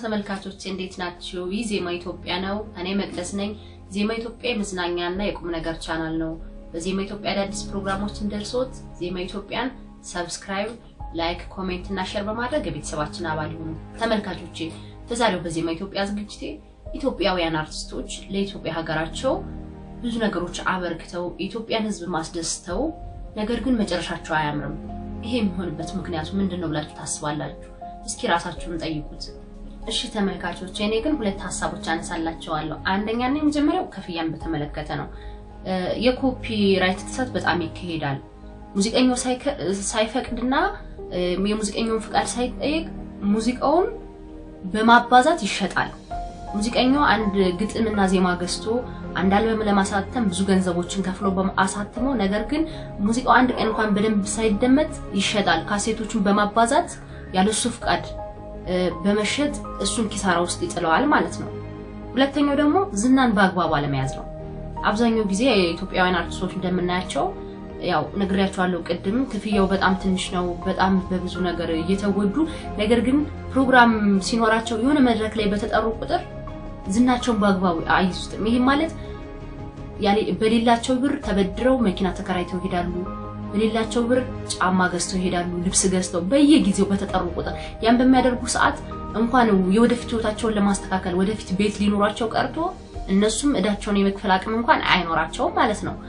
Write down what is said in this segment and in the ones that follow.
ተመልካቾች እንዴት ናችሁ? ይህ ዜማ ኢትዮጵያ ነው። እኔ መቅደስ ነኝ። ዜማ ኢትዮጵያ የመዝናኛና የቁም ነገር ቻናል ነው። በዜማ ኢትዮጵያ አዳዲስ ፕሮግራሞችን ደርሶት ዜማ ኢትዮጵያን ሰብስክራይብ፣ ላይክ፣ ኮሜንት እና ሼር በማድረግ የቤተሰባችን አባል ይሁኑ። ተመልካቾቼ በዛሬው በዜማ ኢትዮጵያ ዝግጅቴ ኢትዮጵያውያን አርቲስቶች ለኢትዮጵያ ሀገራቸው ብዙ ነገሮች አበርክተው የኢትዮጵያን ሕዝብ ማስደስተው ነገር ግን መጨረሻቸው አያምርም። ይሄ የሚሆንበት ምክንያቱ ምንድን ነው ብላችሁ ታስባላችሁ? እስኪ ራሳችሁን ጠይቁት። እሺ ተመልካቾች፣ እኔ ግን ሁለት ሀሳቦች አነሳላቸዋለሁ። አንደኛና የመጀመሪያው ክፍያን በተመለከተ ነው። የኮፒ ራይት ጥሰት በጣም ይካሄዳል። ሙዚቀኛው ሳይፈቅድና የሙዚቀኛውን ፍቃድ ሳይጠየቅ ሙዚቃውን በማባዛት ይሸጣል። ሙዚቀኛው አንድ ግጥምና ዜማ ገዝቶ አንድ አልበም ለማሳተም ብዙ ገንዘቦችን ከፍሎ አሳትሞ፣ ነገር ግን ሙዚቃው አንድ ቀን እንኳን በደንብ ሳይደመጥ ይሸጣል። ካሴቶቹን በማባዛት ያለሱ ፍቃድ በመሸጥ እሱን ኪሳራ ውስጥ ይጥለዋል ማለት ነው። ሁለተኛው ደግሞ ዝናን በአግባቡ አለመያዝ ነው። አብዛኛው ጊዜ የኢትዮጵያውያን አርቲስቶች እንደምናያቸው ያው ነግሬያቸዋለሁ ቅድም፣ ክፍያው በጣም ትንሽ ነው። በጣም በብዙ ነገር እየተጎዱ ነገር ግን ፕሮግራም ሲኖራቸው የሆነ መድረክ ላይ በተጠሩ ቁጥር ዝናቸውን በአግባቡ አይዙትም። ይሄ ማለት በሌላቸው ብር ተበድረው መኪና ተከራይተው ይሄዳሉ። በሌላቸው ብር ጫማ ገዝተው ይሄዳሉ። ልብስ ገዝተው በየጊዜው በተጠሩ ቁጥር ያን በሚያደርጉ ሰዓት እንኳን የወደፊት ህይወታቸውን ለማስተካከል ወደፊት ቤት ሊኖራቸው ቀርቶ እነሱም እዳቸውን የመክፈል አቅም እንኳን አይኖራቸውም ማለት ነው።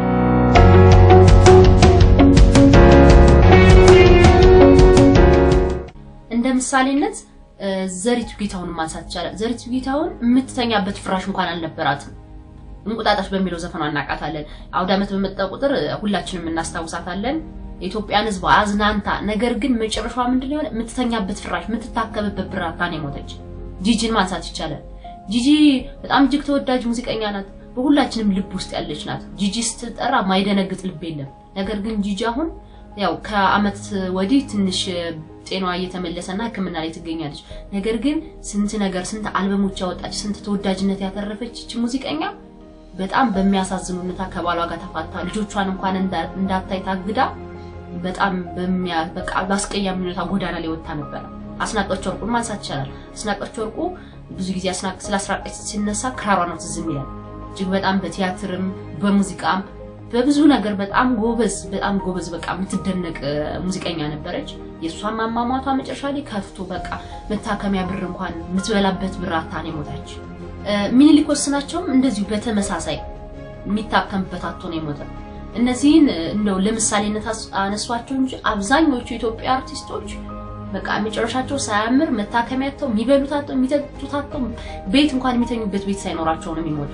እንደ ምሳሌነት ዘሪቱ ጌታውን ማንሳት ይቻላል። ዘሪቱ ጌታውን የምትተኛበት ፍራሽ እንኳን አልነበራትም። እንቁጣጣሽ በሚለው ዘፈኗ እናውቃታለን። አውደ ዓመት በመጣ ቁጥር ሁላችንም እናስታውሳታለን። የኢትዮጵያን ሕዝብ አዝናንታ፣ ነገር ግን መጨረሻዋ ምንድን ነው የሆነ የምትተኛበት ፍራሽ የምትታከብበት ብራታ ነው የሞተች። ጂጂን ማንሳት ይቻላል። ጂጂ በጣም እጅግ ተወዳጅ ሙዚቀኛ ናት። በሁላችንም ልብ ውስጥ ያለች ናት። ጂጂ ስትጠራ ማይደነግጥ ልብ የለም። ነገር ግን ጂጂ አሁን ያው ከአመት ወዲህ ትንሽ ጤናዋ እየተመለሰና ሕክምና ላይ ትገኛለች። ነገር ግን ስንት ነገር ስንት አልበሞች ያወጣች ስንት ተወዳጅነት ያተረፈች ይች ሙዚቀኛ በጣም በሚያሳዝን ሁኔታ ከባሏ ጋር ተፋታ ልጆቿን እንኳን እንዳታይ ታግዳ በጣም በሚያ በቃ በአስቀያሚ ሁኔታ ጎዳና ላይ ወጣ ነበረ። አስናቀች ወርቁን ማንሳት ይቻላል። አስናቀች ወርቁ ብዙ ጊዜ ስለ አስናቀች ሲነሳ ክራሯ ነው ትዝ የሚለን። እጅግ በጣም በቲያትርም በሙዚቃም በብዙ ነገር በጣም ጎበዝ በጣም ጎበዝ በቃ የምትደነቅ ሙዚቀኛ ነበረች። የእሷን ማማሟቷ መጨረሻ ላይ ከፍቶ በቃ መታከሚያ ብር እንኳን የምትበላበት ብር አታ ነው የሞተች። ሚኒሊክ ወስናቸውም እንደዚሁ በተመሳሳይ የሚታከምበት አቶ ነው የሞተ። እነዚህን እንደው ለምሳሌነት አነሷቸው እንጂ አብዛኞቹ የኢትዮጵያ አርቲስቶች በቃ መጨረሻቸው ሳያምር መታከሚያ አጥተው የሚበሉት አጥተው የሚጠጡት አጥተው ቤት እንኳን የሚተኙበት ቤት ሳይኖራቸው ነው የሚሞቱ።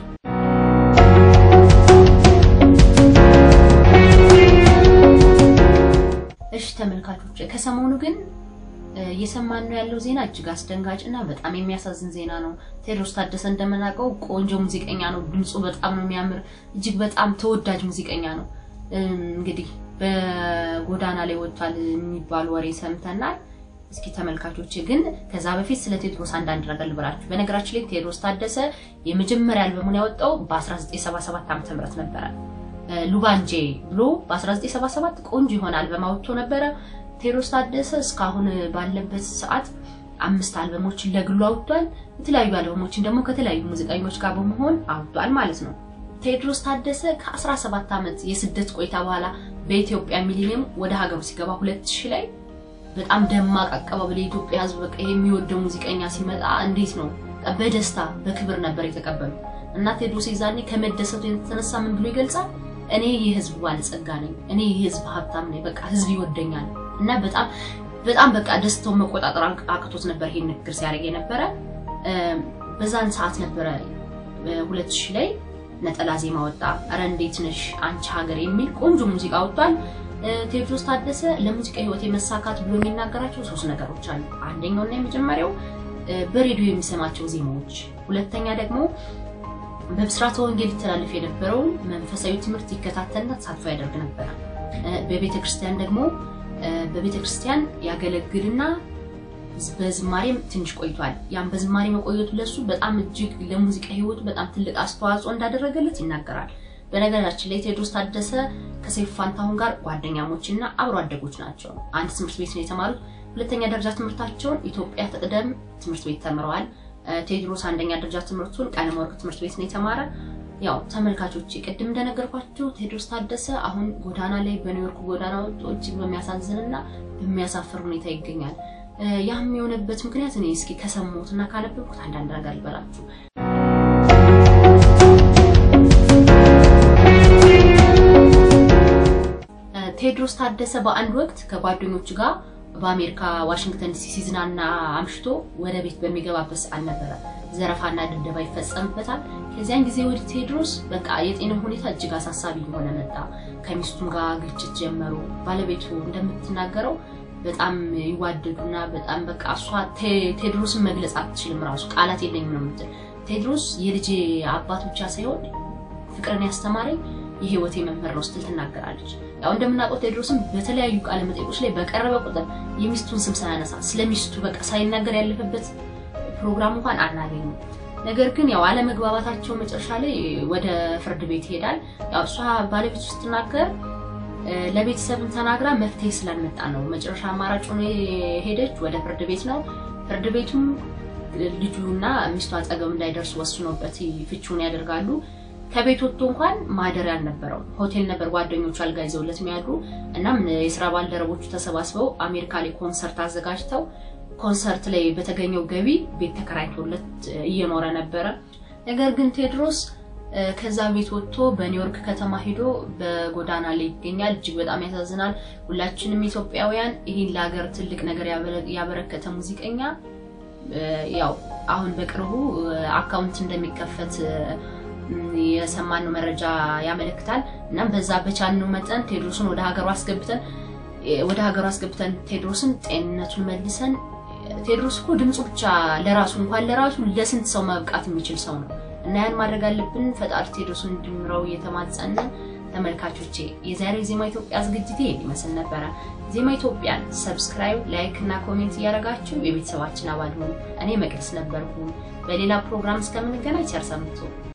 እሺ ተመልካቾች፣ ከሰሞኑ ግን እየሰማነው ያለው ዜና እጅግ አስደንጋጭ እና በጣም የሚያሳዝን ዜና ነው። ቴዎድሮስ ታደሰ እንደምናውቀው ቆንጆ ሙዚቀኛ ነው። ድምፁ በጣም ነው የሚያምር። እጅግ በጣም ተወዳጅ ሙዚቀኛ ነው። እንግዲህ በጎዳና ላይ ወጥቷል የሚባሉ ወሬ ሰምተናል። እስኪ ተመልካቾች ግን ከዛ በፊት ስለ ቴዎድሮስ አንዳንድ ነገር ልበላችሁ። በነገራችን ላይ ቴዎድሮስ ታደሰ የመጀመሪያ አልበሙን ያወጣው በ1977 ዓ.ም ነበረ። ሉባንጄ ብሎ በ1977 ቆንጆ የሆነ አልበም አውጥቶ ነበረ። ቴዎድሮስ ታደሰ እስካሁን ባለበት ሰዓት አምስት አልበሞችን ለግሉ አውጥቷል። የተለያዩ አልበሞችን ደግሞ ከተለያዩ ሙዚቀኞች ጋር በመሆን አውጥቷል ማለት ነው። ቴዎድሮስ ታደሰ ከ17 ዓመት የስደት ቆይታ በኋላ በኢትዮጵያ ሚሊኒየም ወደ ሀገሩ ሲገባ 2000 ላይ በጣም ደማቅ አቀባበል የኢትዮጵያ ሕዝብ በቃ የሚወደው ሙዚቀኛ ሲመጣ እንዴት ነው በደስታ በክብር ነበር የተቀበሉ እና ቴዎድሮስ የዛኔ ከመደሰቱ የተነሳ ምን ብሎ ይገልጻል? እኔ የህዝብ ባለጸጋ ነኝ፣ እኔ የህዝብ ሀብታም ነኝ፣ በቃ ህዝብ ይወደኛል እና በጣም በጣም በቃ ደስታውን መቆጣጠር አቅቶት ነበር ይሄን ንግግር ሲያደርግ የነበረ። በዛን ሰዓት ነበረ ሁለት ሺህ ላይ ነጠላ ዜማ ወጣ። ኧረ እንዴት ነሽ አንቺ ሀገር የሚል ቆንጆ ሙዚቃ ወጥቷል። ቴዎድሮስ ታደሰ ለሙዚቃ ህይወት የመሳካት ብሎ የሚናገራቸው ሶስት ነገሮች አሉ። አንደኛውና የመጀመሪያው በሬዲዮ የሚሰማቸው ዜማዎች፣ ሁለተኛ ደግሞ በብስራተ ወንጌል ይተላለፍ የነበረውን መንፈሳዊ ትምህርት ይከታተልና ተሳትፎ ያደርግ ነበረ። በቤተ ክርስቲያን ደግሞ በቤተ ክርስቲያን ያገለግልና በዝማሬም ትንሽ ቆይቷል። ያም በዝማሬ መቆየቱ ለሱ በጣም እጅግ ለሙዚቃ ህይወቱ በጣም ትልቅ አስተዋጽኦ እንዳደረገለት ይናገራል። በነገራችን ላይ ቴዎድሮስ ታደሰ ከሰይፉ ፋንታሁን ጋር ጓደኛሞች እና አብሮ አደጎች ናቸው። አንድ ትምህርት ቤት ነው የተማሩት። ሁለተኛ ደረጃ ትምህርታቸውን ኢትዮጵያ ትቅደም ትምህርት ቤት ተምረዋል። ቴዎድሮስ አንደኛ ደረጃ ትምህርቱን ቀለመወርቅ ትምህርት ቤት ነው የተማረ። ያው ተመልካቾች ቅድም እንደነገርኳችሁ ቴዎድሮስ ታደሰ አሁን ጎዳና ላይ በኒውዮርክ ጎዳና ወጥቶ እጅግ በሚያሳዝንና በሚያሳፍር ሁኔታ ይገኛል። ያም የሆነበት ምክንያት እኔ እስኪ ከሰማሁት እና ካነበብኩት አንዳንድ ነገር ልበላችሁ። ቴዎድሮስ ታደሰ በአንድ ወቅት ከጓደኞቹ ጋር በአሜሪካ ዋሽንግተን ዲሲ ሲዝናና አምሽቶ ወደ ቤት በሚገባበት ሰዓት ነበረ ዘረፋና ድብደባ ይፈጸምበታል። ከዚያን ጊዜ ወዲህ ቴዎድሮስ በቃ የጤና ሁኔታ እጅግ አሳሳቢ እየሆነ መጣ። ከሚስቱም ጋር ግጭት ጀመሩ። ባለቤቱ እንደምትናገረው በጣም ይዋደዱና በጣም በቃ እሷ ቴዎድሮስን መግለጽ አትችልም፣ ራሱ ቃላት የለኝም ነው የምትል። ቴዎድሮስ የልጄ አባት ብቻ ሳይሆን ፍቅርን ያስተማረኝ የህይወቴ መምህር ነው ስትል ትናገራለች። ያው እንደምናውቀው ቴዎድሮስም በተለያዩ ቃለ መጠይቆች ላይ በቀረበ ቁጥር የሚስቱን ስም ሳያነሳ ስለ ሚስቱ በቃ ሳይናገር ያለፈበት ፕሮግራም እንኳን አናገኝም። ነገር ግን ያው አለመግባባታቸው መጨረሻ ላይ ወደ ፍርድ ቤት ይሄዳል። ያው እሷ ባለቤቱ ስትናገር ለቤተሰብም ተናግራ መፍትሄ ስላልመጣ ነው መጨረሻ አማራጭ ሆኖ ሄደች ወደ ፍርድ ቤት ነው። ፍርድ ቤቱም ልጁና ሚስቱ አጠገብ እንዳይደርሱ ወስኖበት ፍቺውን ያደርጋሉ። ከቤት ወጥቶ እንኳን ማደሪያ አልነበረው። ሆቴል ነበር ጓደኞቹ አልጋ ይዘውለት የሚያድሩ። እናም የስራ ባልደረቦቹ ተሰባስበው አሜሪካ ላይ ኮንሰርት አዘጋጅተው ኮንሰርት ላይ በተገኘው ገቢ ቤት ተከራይቶለት እየኖረ ነበረ። ነገር ግን ቴዎድሮስ ከዛ ቤት ወጥቶ በኒውዮርክ ከተማ ሄዶ በጎዳና ላይ ይገኛል። እጅግ በጣም ያሳዝናል። ሁላችንም ኢትዮጵያውያን ይህን ለሀገር ትልቅ ነገር ያበረከተ ሙዚቀኛ ያው አሁን በቅርቡ አካውንት እንደሚከፈት የሰማነው መረጃ ያመለክታል። እናም በዛ በቻልነው መጠን ቴዎድሮስን ወደ ሀገሩ አስገብተን ወደ ሀገሩ አስገብተን ቴዎድሮስን ጤንነቱን መልሰን ቴዎድሮስ እኮ ድምፁ ብቻ ለራሱ እንኳን ለራሱ ለስንት ሰው መብቃት የሚችል ሰው ነው እና ያን ማድረግ አለብን። ፈጣሪ ቴዎድሮስን እንዲምረው እየተማጸነ ተመልካቾቼ የዛሬው ዜማ ኢትዮጵያ ዝግጅት ይሄን ይመስል ነበረ። ዜማ ኢትዮጵያን ሰብስክራይብ፣ ላይክ እና ኮሜንት እያደረጋችሁ የቤተሰባችን አባል ሁኑ። እኔ መቅደስ ነበርኩ። በሌላ ፕሮግራም እስከምንገናኝ ቸር ሰንብቱ።